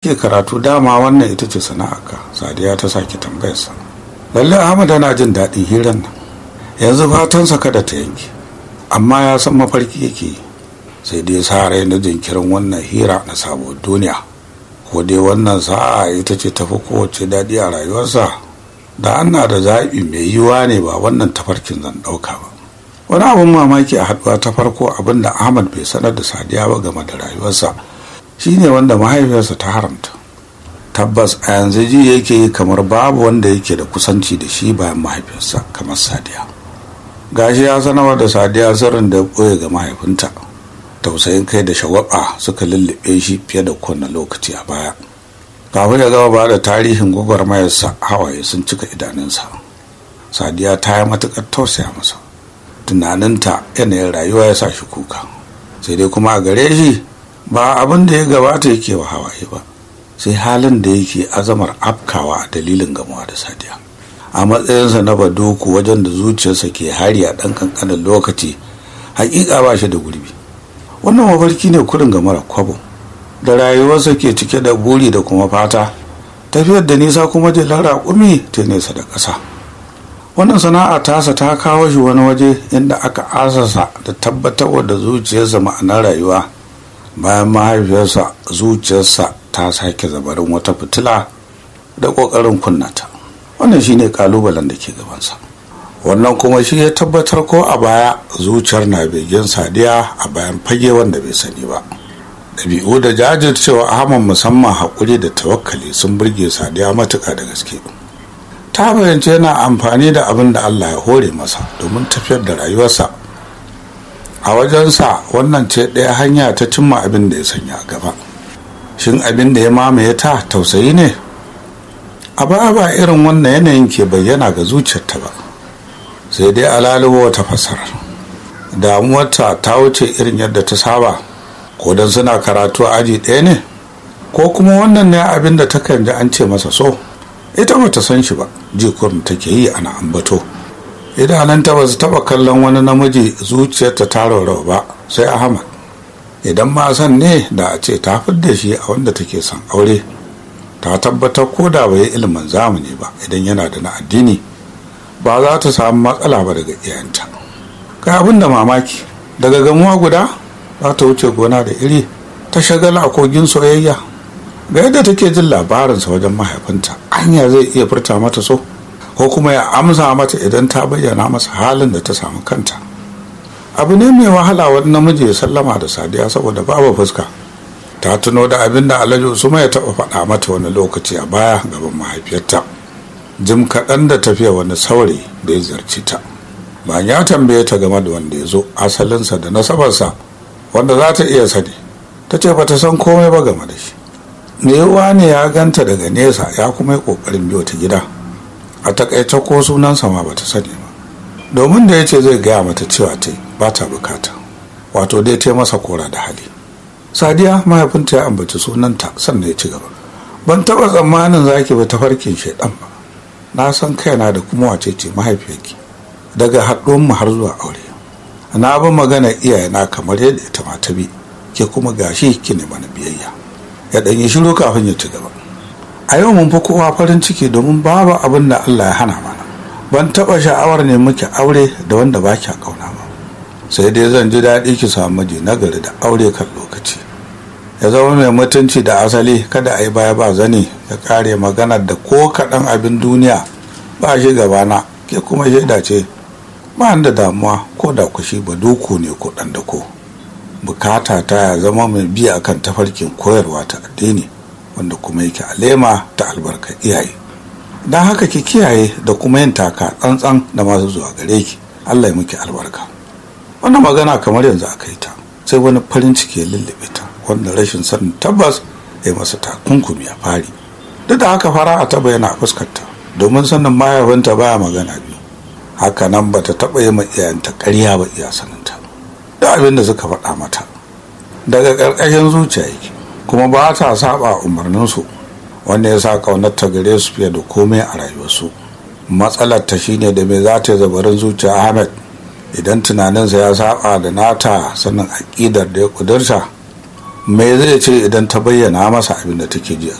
kake karatu dama wannan ita ce sana'arka sadiya ta sake tambayarsa lalle ahmad yana jin daɗin hirar nan yanzu fatansa kada ta yanke amma ya san mafarki yake sai dai sa rai na jinkirin wannan hira na sabuwar duniya ko dai wannan sa'a ita ce tafi kowace daɗi a rayuwarsa da ana da zaɓi mai yiwuwa ne ba wannan tafarkin zan ɗauka ba wani abin mamaki a haɗuwa ta farko abin da ahmad bai sanar da sadiya ba game da rayuwarsa shine wanda mahaifiyarsa ta haramta tabbas a yanzu ji yake yi kamar babu wanda yake da kusanci da shi bayan mahaifiyarsa kamar sadiya gashi ya sanarwa da sadiya sirrin da ya ɓoye ga mahaifinta tausayin kai da shawaba suka lullube shi fiye da kowane lokaci a baya kafin ya gama ba da tarihin gwagwarmayarsa hawaye sun cika idanunsa sadiya ta yi matuƙar tausaya masa tunaninta yanayin rayuwa ya sa shi kuka sai dai kuma a gare shi ba abin da ya gabata yake wa hawaye ba sai halin da yake azamar afkawa a dalilin gamuwa da sadiya a matsayinsa na baduku wajen da zuciyarsa ke hari a ɗan kankanin lokaci hakika ba shi da gurbi wannan mafarki ne kurin ga mara kwabo da rayuwarsa ke cike da buri da kuma fata tafiyar da nisa kuma jelar raƙumi ta nesa da ƙasa wannan sana'a tasa ta kawo shi wani waje inda aka asasa da tabbatar da zuciyarsa ma'anar rayuwa bayan mahaifiyarsa zuciyarsa ta sake zabarin wata fitila da ƙoƙarin kunnata wannan shine kalubalen da ke gabansa wannan kuma shi ya tabbatar ko a baya zuciyar na begen sadiya a bayan fage wanda bai sani ba ɗabi'u da jajircewa ahmad musamman haƙuri da tawakkali sun burge sadiya matuƙa da gaske ta fahimci yana amfani da abin da allah ya hore masa domin tafiyar da rayuwarsa a wajensa wannan ce ɗaya hanya ta cimma abin da ya sanya a gaba shin abin da ya mamaye ta tausayi ne a ba ba irin wannan yanayin ke bayyana ga zuciyarta ba sai dai alalubo wata fasara damuwarta ta wuce irin yadda ta saba ko don suna karatu a aji ɗaya ne ko kuma wannan ne abin da takan ji an ce masa so ita ba ta san shi ba jikurin take yi ana ambato idananta ba su taɓa kallon wani namiji zuciyarta ta raurawa ba sai ahmad idan ma san ne da a ce ta fidda shi a wanda take son aure ta tabbatar ko da bai ilimin zamani ba idan yana da na addini ba za ta samu matsala ba daga iyayenta kai abin da mamaki daga gamuwa guda za ta wuce gona da iri ta shagala a kogin soyayya ga yadda take jin labarinsa wajen mahaifinta anya zai iya furta mata so ko kuma ya amsa mata idan ta bayyana masa halin da ta samu kanta abu ne mai wahala wani namiji ya sallama da sadiya saboda babu fuska ta tuno da abin da alhaji usman ya taɓa faɗa mata wani lokaci a baya gaban mahaifiyarta jim kaɗan da tafiya wani saurayi da ya ziyarci ta bayan ya tambaye ta game da wanda ya zo asalinsa da nasabarsa wanda za ta iya sani ta ce ba ta san komai ba game da shi yiwuwa ne ya ganta daga nesa ya kuma yi ƙoƙarin biyo ta gida a takaice ko sunansa ma ba ta sani ba domin da ya ce zai gaya mata cewa ta ba ta bukata wato dai ta masa kora da hali sadiya mahaifinta ya ambaci sunanta sannan ya ci gaba ban taɓa tsammanin za ki bi tafarkin shaidan ba na san kaina da kuma wace ce mahaifiyarki daga haɗuwan mu har zuwa aure na bi magana iyayena kamar yadda ita ma ta bi ke kuma gashi ki ne mana biyayya ya ɗanyi shiru kafin ya ci gaba a yau mun fi kowa farin ciki domin babu abin da Allah ya hana mana ban taɓa sha'awar ne muke aure da wanda ba kya ƙauna ba sai dai zan ji daɗi ki samu miji nagari da aure kan lokaci ya zama mai mutunci da asali kada a yi baya ba zane ya kare maganar da ko kaɗan abin duniya ba shi gabana ke kuma shaida ce ba da damuwa ko da kushi ba duku ne ko ɗan da ko bukata ta ya zama mai biya kan tafarkin koyarwa ta addini wanda kuma yake alema ta albarkar iyaye don haka ki kiyaye da kuma yin taka tsantsan da masu zuwa gare ki allah ya muke albarka wannan magana kamar yanzu aka yi ta sai wani farin ciki ya lullube ta wanda rashin sanin tabbas ya masa takunkumi a fari duk da haka fara a taba yana fuskarta domin sanin mahaifinta baya magana biyu haka nan ba ta taɓa yi ma iyayenta ƙarya ba iya saninta da abin da suka faɗa mata daga ƙarƙashin zuciya yake kuma ba ta saba umarninsu wanda ya sa ƙaunar ta gare su fiye da komai a rayuwarsu matsalar ta shine da me za ta zabarin zuciya ahmed idan tunaninsa ya saba da nata sannan aƙidar da ya ƙudurta me zai ce idan ta bayyana masa abin da take ji a